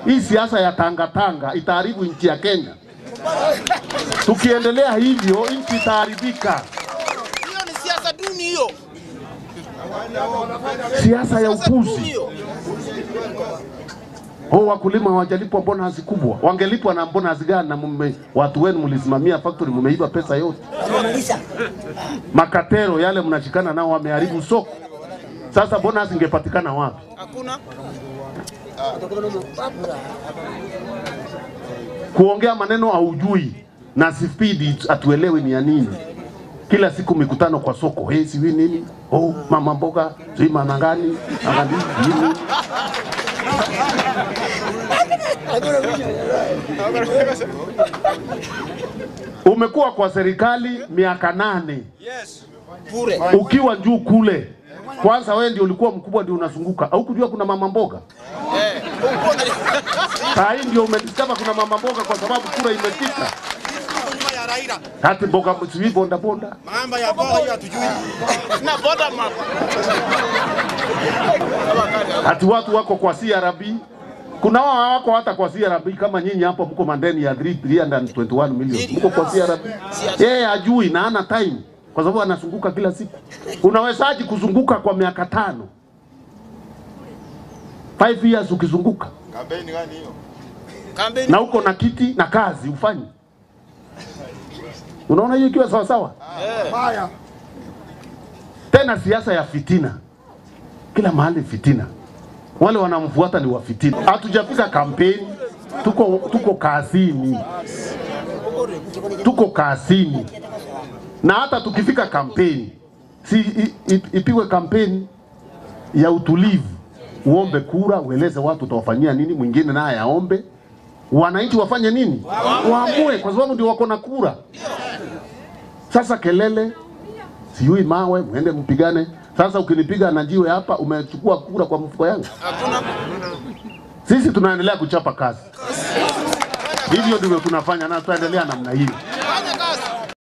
Hii siasa ya tangatanga itaharibu nchi ya Kenya. Tukiendelea hivyo, nchi itaharibika. Hiyo ni siasa duni hiyo. Siasa ya Siasa duni upuzi. hiyo. Oh, wakulima hawajalipwa bonus kubwa. Wangelipwa na bonus gani? Na mume, watu wenu mlisimamia factory, mmeiba pesa yote. Makatero yale mnashikana nao wameharibu soko. Sasa bonus ingepatikana wapi? Hakuna. Kuongea maneno haujui na spidi atuelewi ni ya nini. Kila siku mikutano kwa soko, hey, siwi nini? Oh, mama mboga, sijui mama gani, angali nini? Umekuwa kwa serikali miaka nane Yes. Bure. ukiwa juu kule. Kwanza wewe ndio ulikuwa mkubwa, ndio unazunguka. Au kujua kuna mama mboga? Eh. Saa hii ndio umediscover kuna mama mboga kwa sababu kura imefika. Nyuma ya Raila. Hati mboga sijui bonda bonda. Mambo ya bora hiyo hatujui. Na boda map. Hati watu wako kwa CRB. Kuna wao wako hata kwa CRB kama nyinyi hapo mko mandeni ya 321 million. Mko kwa CRB. Yeye hajui na hana time kwa sababu anazunguka kila siku. Unawezaje kuzunguka kwa miaka tano? 5 years ukizunguka Kampeni gani hiyo? Kampeni. na uko na kiti na kazi ufanye. Unaona hiyo ikiwa sawa sawa? Haya. Tena siasa ya fitina, kila mahali fitina, wale wanamfuata ni wa fitina. Hatujafika kampeni, tuko tuko kazini, tuko kazini, na hata tukifika kampeni si i- i- ipigwe kampeni ya utulivu, uombe kura, ueleze watu utawafanyia nini, mwingine naye aombe, wananchi wafanye nini, waamue, kwa sababu ndio wako na kura. Sasa kelele sijui mawe, mwende mpigane. Sasa ukinipiga na jiwe hapa, umechukua kura kwa mfuko yangu. Hakuna. Sisi tunaendelea kuchapa kazi, hivyo ndivyo tunafanya na tutaendelea namna hiyo.